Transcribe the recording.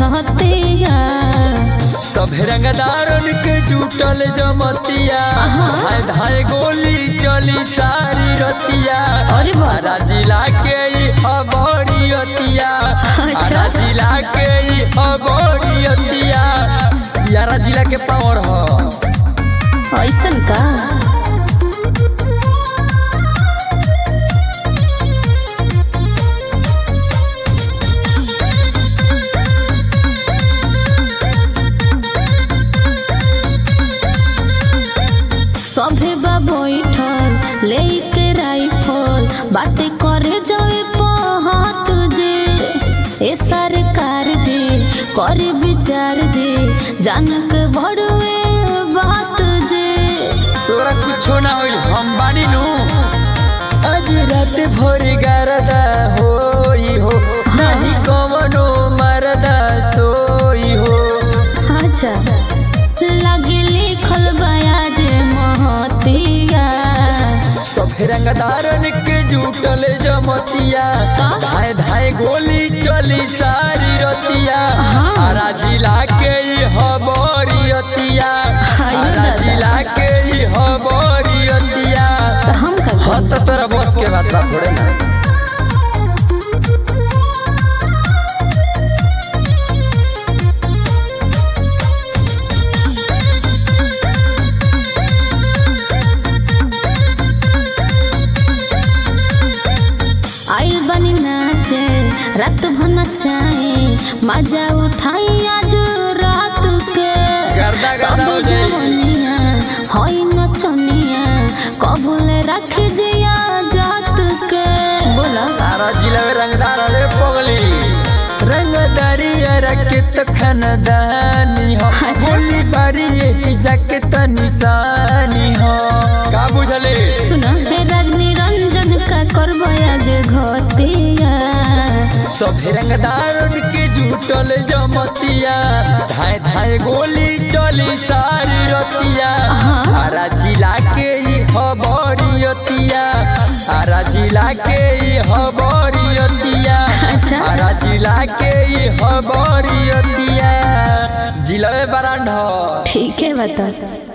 छतिया सब रंगदारन के जुटल जमतिया धाय धाय गोली चली सारी रतिया अरे बाप। आरा जिला के ई खबरियतिया अच्छा। आरा जिला के ई खबरियतिया यारा जिला के पावर ह ऐसन का सभे बा बैठल लेके राइफल बाटे करे जावे पहत जे ए सरकार जे करे विचार जे जानक बड़वे बात जे तोरा कुछो ना होई हम बानी नु आज रात भर गरदा होई हो नहीं कवनो मरदा सोई हो अच्छा लगे लिखल बयाज महतिया सब रंगदारन के जुटल जमतिया का? धाय धाय गोली चली सारी रतिया हाँ। आरा जिला के ई हबरियतिया आयो आरा दादा। जिला के ई हबरियतिया तो हम का हाँ करी? तो तोरा बस के बात बा थोड़े ना आइल बनी नाचे रात भर नचाए मजा उठाई आज रात के गर्दा गर्दा हो कबो जाई। जवनिया होई नचनिया कबूले रख जिया जात के बोला तारा जिला में रंगदार रे पगली रंगदारी रखे तो खानदानी हो अच्छा। बोली बारी यही जाके तो निशानी हो का बुझले सुना हे रजनी रंजन का करबो आज घतिया सभी रंगदार के जुटल जमतिया धाय धाय गोली चली सारी रतिया हाँ। आरा जिला के ई हबरियतिया आरा जिला के ई हबरियतिया अच्छा। आरा जिला के ई हबरियतिया जिला में बरांड हो ठीक है बता